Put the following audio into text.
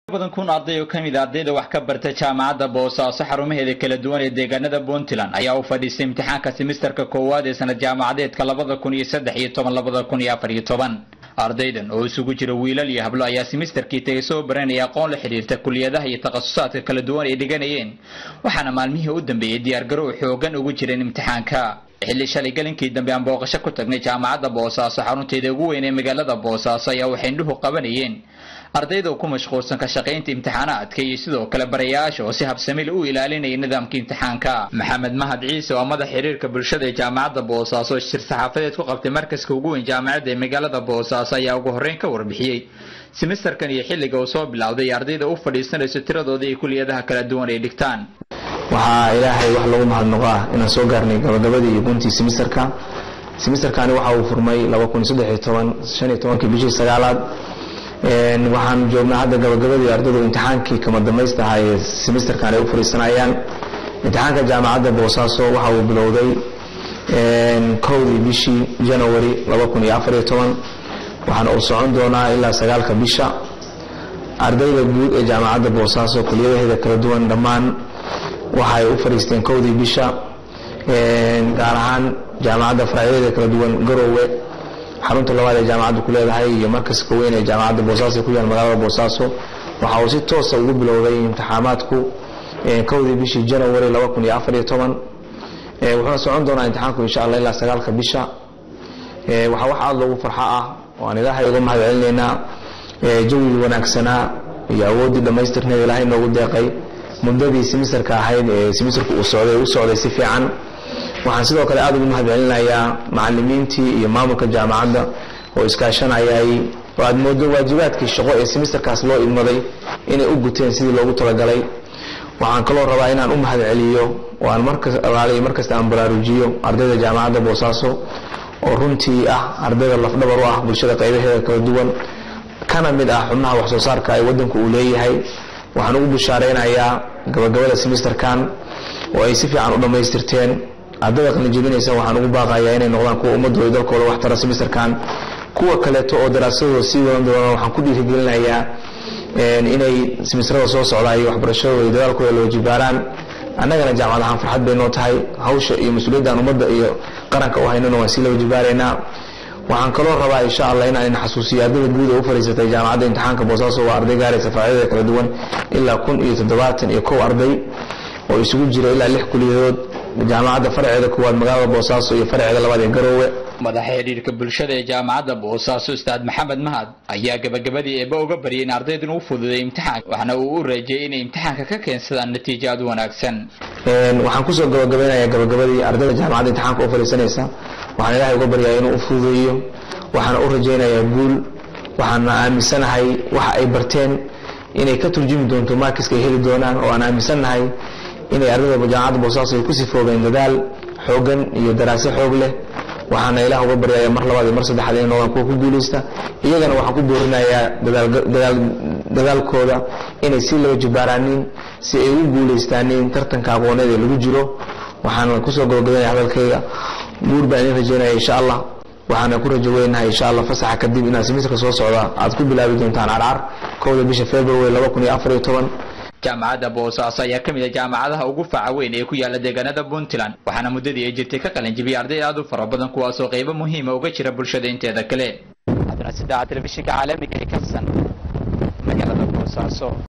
badan kun arday oo ka mid a ardayda wax ka barta jaamacadda boosaaso xarumaheeda kala duwan ee deegaanada puntland ayaa u fadhiistay imtixaanka simisterka koowaad ee sanad jaamacadeedka labada kun iyo saddex iyo toban labada kun iyo afar iyo toban ardaydan oo isugu jira wiilal iyo hablo ayaa simisterkii tagay soo baranaya aqoon la xidhiirta kuliyadaha iyo takhasusaadka kala duwan ay dhiganayeen waxaana maalmihii u dambeeyey diyaargarow xoogan ugu jireen imtixaanka xilli shalay galinkii dambe aan booqasho ku tagnay jaamacadda boosaaso xarunteeda ugu weyn ee magaalada boosaaso ayaa waxay indhuhu qabanayeen ardayda ku mashquulsan ka shaqaynta imtixaanaadka iyo sidoo kale barayaasha oo si habsamil u ilaalinaya nidaamka imtixaanka maxamed mahad ciise oo madax xiriirka bulshada ee jaamacadda boosaaso shir saxaafadeed ku qabtay markaska ugu weyn jaamacadda ee magaalada boosaaso ayaa ugu horreyn ka warbixiyey simisterkan iyo xilliga uu soo bilowday ardayda u fadhiisanayso tiradooda iyo kuliyadaha kala duwan ay dhigtaan waxaa ilaahay wax lagu mahadnaqo ah inaan soo gaarnay gabagabadii iyo guntii simisterka simisterkani waxa uu furmay kii bishii sagaalaad waxaan joognaa hadda gabagabadii ardaydu imtixaankii kama damaysta ahaa ee simisterkan ay u fariisanayaan imtixaanka jaamacadda boosaaso waxa uu bilowday kowdii bishii janawari waxaana uu socon doonaa ilaa sagaalka bisha ardayda guud ee jaamacadda boosaaso kuliyadaheeda kala duwan dhammaan waxaay u fadhiisteen kowdii bisha gaar ahaan jaamacadda faracyadeeda kala duwan garoowe xarunta labaad ee jaamacaddu ku leedahay iyo markaska weyn ee jaamacadda boosaaso ku yaal magaalada boosaaso waxa uu si toosa ugu bilowday imtixaamaadku kowdii bishii janawari wuxuuna socon doonaa imtixaanku insha alla ilaa sagaalka bisha waxaa wax aada loogu farxo ah waan ilaahay uga mahad celinaynaa jawigii wanaagsanaa iyo awooddii dhammaystirneed ilaahay noogu deeqay muddadii simisterka ahayd ee simisterku uu socday u socday si fiican waxaan sidoo kale aada ugu mahad celinayaa macalimiintii iyo maamulka jaamacadda oo iskaashanayay oo aad moodo waajibaadkii shaqo ee simisterkaas loo idmaday inay u guteen sidii loogu talagalay waxaan kaloo rabaa inaan u mahad celiyo oo aan maralaaliyo markasta aan baraarujiyo ardayda jaamacadda boosaaso oo runtii ah ardayda lafdhabar u ah bulshada qaybaheeda kala duwan kana mid ah xubnaha wax soo saarka ee waddanku uu leeyahay waxaan ugu bishaaraynayaa gabagabada simisterkan oo ay si fiican u dhammaystirteen ardayda qalinjebinaysa waxaan ugu baaqayaa inay noqdaan kuwa ummadooda dalkooda wax tara simisterkan kuwa kaleeto oo daraasadooda sii wadan doonaan waxaan ku dhiirigelinayaa inay simistrada soo socdaa iyo waxbarashadooda iyo dadaalkooda loo jibaaraan annagana jaamacad ahaan farxad bay noo tahay hawsha iyo mas-uuliyaddan ummadda iyo qaranka u haynana waan sii loo jibaaraynaa waxaan kaloo rabaa insha allah inaan in xasuusiyo ardayda guud ee u fadhiisatay jaamacadda imtixaanka boosaaso waa arday gaaraysa faracyadeeda kala duwan ilaa kun iyo toddobaatan iyo kow arday oo isugu jira ilaa lix kuliyadood jaamacadda faraceeda koowaad magaalada boosaaso iyo faraceeda labaad ee garoowe madaxa xidhiirka bulshada ee jaamacadda boosaaso ustaad maxamed mahad ayaa gabagabadii eeba uga baryay in ardaydan u fududay imtixaanka waxna uu u rajeeyey inay imtixaanka ka keensadaan natiijo aad u wanaagsan waxaan kusoo gabagabeynayaa gabagabadii ardayda jaamacadda imtixaanka u fadhiisanaysa waxaan ilaahay uga baryaa inuu u fududeeyo waxaana u rajaynayaa guul waxaana aaminsanahay waxa ay barteen inay ka turjumi doonto markiska ay heli doonaan oo aan aaminsannahay inay ardayda jaamacadda boosaaso ay ku sifoobeen dadaal xoogan iyo daraase xoog leh waxaana ilaah uga baryaya mar labaad iyo mar saddexaad inay noqdaan kuwa ku guulaysta iyagana waxaan ku boorinayaa dadaalkooda inay si loo jibaaraanin si ay u guulaystaanin tartanka aqooneed ee lagu jiro waxaana kusoo gabagabeynaya hadalkayga guur baan idin rajeynaya insha allah waxaana ku rajo weynahay insha allah fasaxa kadib inaad simisterka soo socda aad ku bilaabi doontaan carcar kowda bisha february laba kun iyo afar iyo toban jaamacadda boosaaso ayaa ka mid ah jaamacadaha ugu faca weyn ee ku yaala deegaanada puntland waxaana muddadii ay jirtay ka qalinjibiyay arday aad u fara badan kuwaasoo qaybo muhiima uga jira bulshada inteeda kale cabdinasidaca telefishinka caalamiga ee kalsan magaalada boosaaso